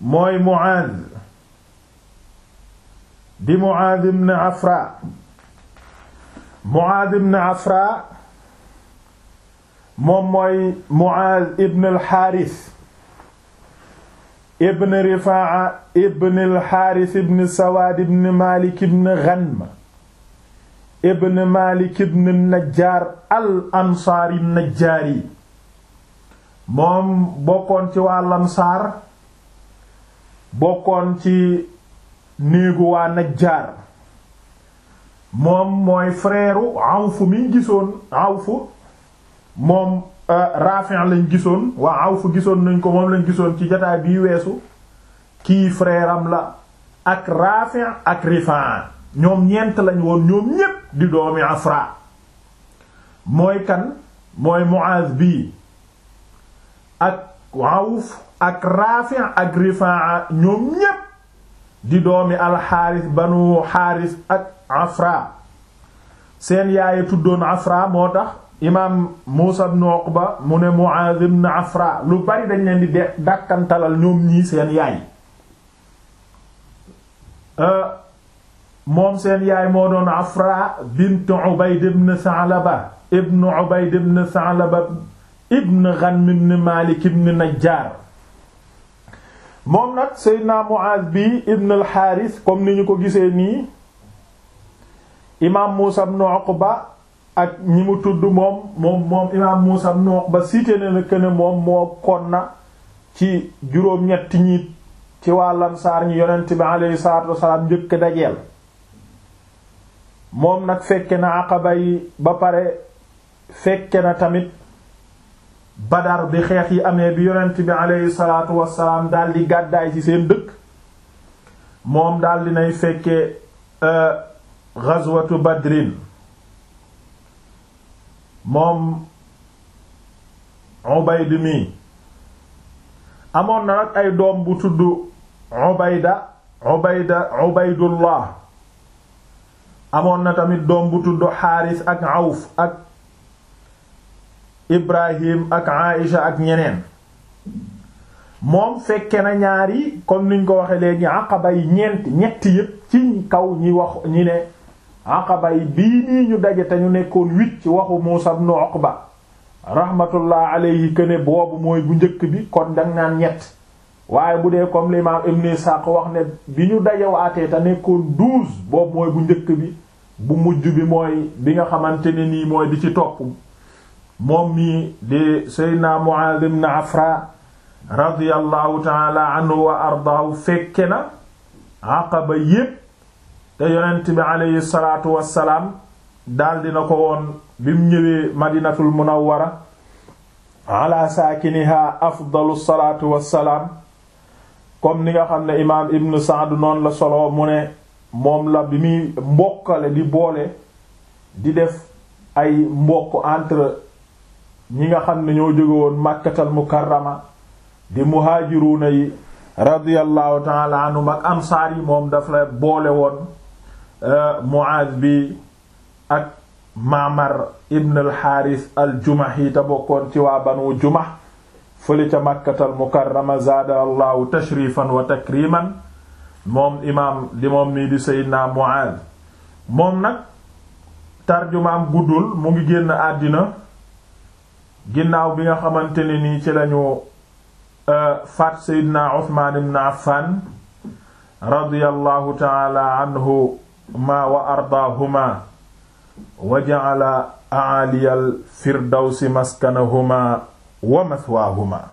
mooy Muaaz di Muaaz ibn Afra Muaaz ibn Afra moom mooy Muaaz ibn al-Haaris ibn Rifaa'a ibn al-Haaris ibn Sawaad ibn Maalik ibn Ghanm ibn Maalik ibn Najjaar al-Ansaari Najjaari moom bokkoon ci waa Ansaar bokkoon ci néegu waa Najjaar moom mooy frère Awf mi gisoon Awf moom Rafi' lañ gisoon waa Awf gisoon nañ ko moom lañ gisoon ci jotaay bii weesu kii frère am la ak Rafi' ak Rifaa ñoom ñeent lañ woon ñoom ñépp di doomi Afra mooy kan mooy Muaz bii ak Awf ak Rafi' ak Rifaa ñoom ñépp di doomi alxaaris banu xaaris ak Afra seen yaay tuddoon Afra moo tax imaam Muusa ibn Uqba mu ne Muaz ibn Afra lu bari dañ leen di de dàkkantalal ñoom ñii seen yaay moom seen yaay moo doon Afra bint Ubayd ibn Sa'laba ibn Ubayd ibn Sa'laba ibn Ghanm ibn Malik ibn Najjar moom nag Seydina Muaz bi ibn al-Harith comme ni ñu ko gisee nii imaam Muusa ibn Uqba ak ñi mu tudd moom moom moom imaam Muusa ibn Uqba cité na ne que ne moom moo kon na ci juróom-ñetti ñi ci waa Ansaar ñi yonent bi alayhi salaatu wassalaam njëkk dajeel moom nag fekke na Aqaba yi ba pare fekke na tamit Badar bi xeex yi amee bi yonent bi alayhi salaatu wassalaam daal di gàddaay ci seen dëkk moom daal di nay fekke ghazwatu Badrin moom Ubayd mi amoon na nag ay doom bu tudd Ubayda Ubayda Ubaydullah amoon na tamit doom bu tudd Xaaris ak Awf ak Ibrahim ak Aïcha ak ñeneen moom fekke na ñaari comme niñ ko waxe léegi Aqaba yi ñeent ñetti yépp ci kaw ñi wax ñi ne Aqaba yi bii nii ñu daje te ñu nekkoon huit ci waxu Muusa ibn Uqba rahmatullah alayhi que ne boobu mooy bu njëkk bi kon dang naan ñett waaye bu dee comme l'imam Ibn Ishaq wax ne bi ñu dajewaatee te nekkoon douze boobu mooy bu njëkk bi bu mujj bi mooy bi nga xamante ne nii mooy di ci topp moom mii di Seydina Mu'adh ibn Afra radiyallahu taala anhu wa ardaahu fekke na Aqaba yépp te yonent bi aleyhi salaatu wassalaam daal dina ko woon bi mu ñëwee madinatul munawwara ala saakiniha afdalu salaatu wassalaam comme ni nga xam ne imaam ibn Sa'd noonu la solo mu ne moom la bi muy mbokkale di boole di def ay mbokk entre ñi nga xam ne ñoo jóge woon Makkatal Mukarrama di muhaajiruuna yi radiyallahu ta'ala anhum ak ansaar yi moom daf la boole woon Muaaz bi ak Ma'mar ibn al-Haaris al-Jumahi te bokkoon ci waa Banu Jumah fële ca Makkatal Mukarrama zaada allahu tashrifan wa takriman moom imaam di moom nii di Seydina Muaaz moom nag tarjumaam guddul mu ngi génn àddina ginnaaw bi nga xamante ne nii ci lañu faat Seydina Usmaan ibn Affan radiyallahu ta'ala anhu ma wa ardaahuma wa ja'ala a'aliyal firdawsi maskanahuma wa mathwaahuma